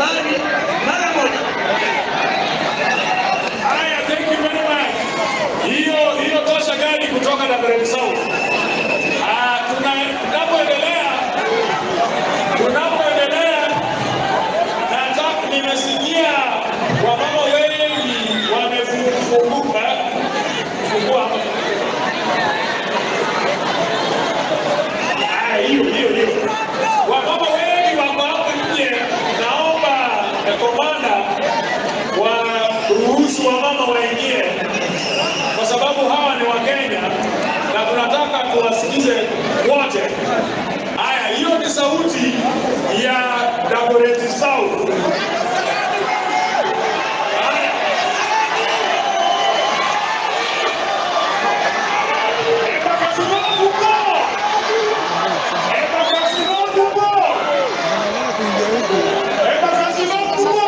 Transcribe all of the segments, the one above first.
nyumbani mara moja. Haya, thank you very much. Hiyo hiyo tosha gari kutoka Dagoretti South. Ah, tuna tunapoendelea tunapoendelea nataka nimesikia wamama wengi wamefunguka fungua Ah, hiyo hiyo hiyo. Wamama wengi wako hapo nje, naomba eh, komanda waruhusu wamama waingie, kwa sababu hawa ni Wakenya na tunataka tuwasikize wote. Haya, hiyo ni sauti ya Dagoretti South. Haya. Embakasimafu ko! Embakasimafu ko! Embakasimafu ko!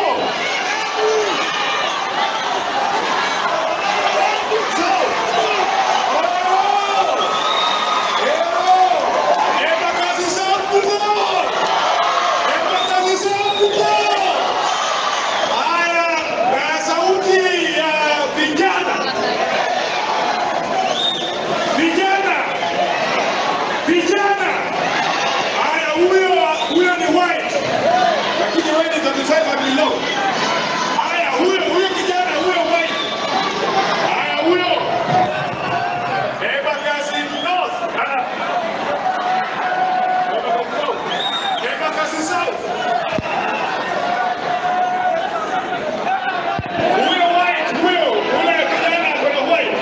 Haya, huyo huyo kijana huyo white. Haya, huyo Embakasi North. Ah. Embakasi South. Embakasi South. Huyo white, huyo, ule kijana kuna white.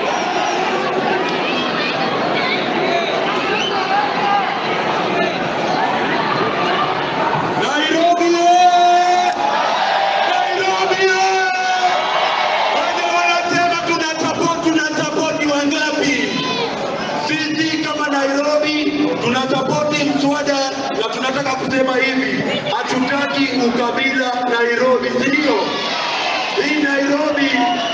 Nairobi! eh! Nairobi! eh! Wale wanasema tuna support, tuna support wangapi? Sisi kama Nairobi tuna support mswada na tunataka kusema hivi, hatutaki ukabila Nairobi, si ndio? Hii Nairobi